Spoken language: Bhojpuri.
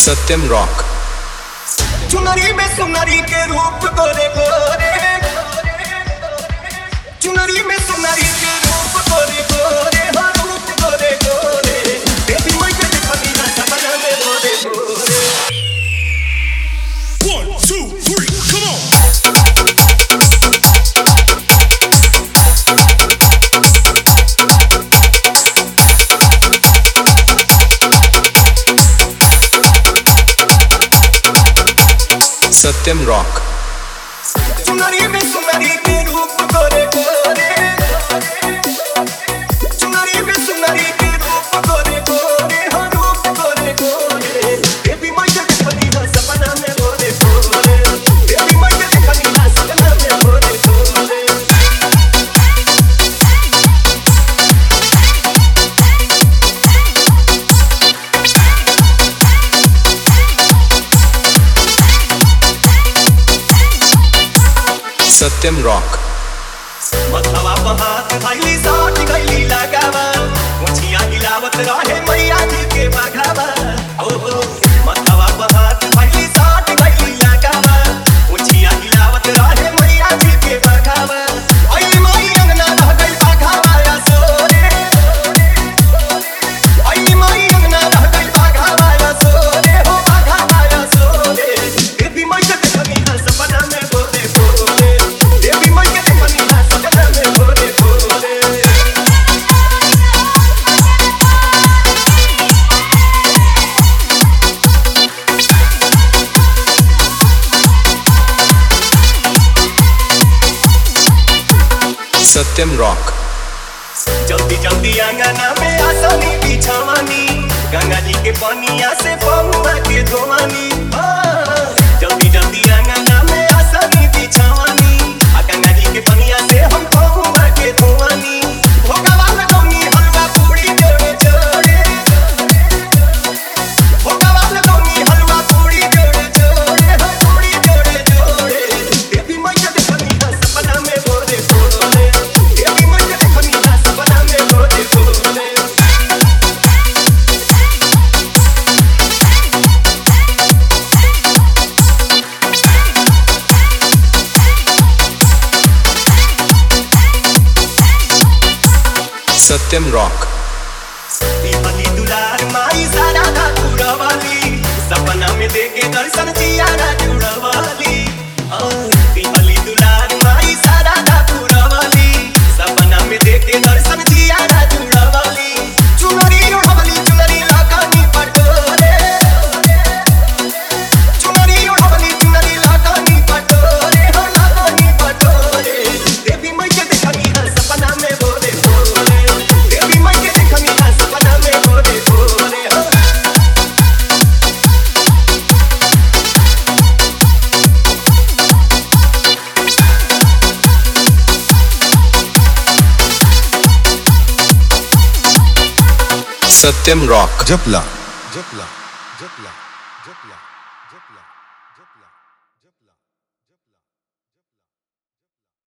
सत्यम रॉक चुनरी में सुनरी के रूप गोरे गोरे चुनरी में सुनरी के रूप गोरे गोरे हाँ रूप गोरे गोरे बेबी मैं के देखनी ना सपना में गोरे गोरे One, two, three, come on. Satyam rock चुनरी में सुनरी के रूप गोरे गोरे चुनरी में सुनरी के रूप गोरे गोरे हाँ रूप गोरे गोरे बेबी मैं के देखनी ना सपना में गोरे गोरे बेबी मैं के देखनी ना सपना में गोरे गोरे सत्यम रॉक मथवा पहात भैली साठ गैली लगावा मुछिया हिलावत रहे मैया जी के बघावा ओ हो मथवा पहात भैली साठ गैली लगावा मुछिया हिलावत रहे मैया जी के बघावा आई माई अंगना रह गई बघावा या सोरे आई माई अंगना रह गई बघावा या सोरे हो बघावा या सोरे बेबी मैं के देखनी ना सपना में बोले बोले बेबी मैं के देखनी ना सपना में बोले बोले सत्यम रॉक जल्दी जल्दी अंगना में आसानी बिछावानी गंगा जी के पनिया से पहुआ के धोवानी हाँ, जल्दी जल्दी अंगना में आसानी बिछावानी आ गंगा जी के पनिया से हम पहुआ के धोवानी भोगावा लगौनी हलवा पूरी जोड़े जोड़े भोगावा लगौनी हलवा पूरी जोड़े जोड़े हाँ, पूरी जोड़े जोड़े बेबी मैं के देखनी ना सपना में बोले बोले बेबी मैं के देखनी ना सपना में बोले बोले सत्यम रॉक पीपली दुलार माई सारा ना जुड़वाली सपना में देखे दर्शन जिया ना जुड़वाली आ, पीपली दुलार माई सारा ना जुड़वाली सपना में देखे दर्शन जिया ना जुड़वाली चुनरी उड़वली चुनरी लगानी पटोरे चुनरी उड़वली चुनरी लगानी पटोरे हो लगानी पटोरे देवी मैं के देखनी है सपना में बोले बोले देवी मैं के देखनी है सपना में बोले बोले हो सत्यम रॉक जपला जपला जपला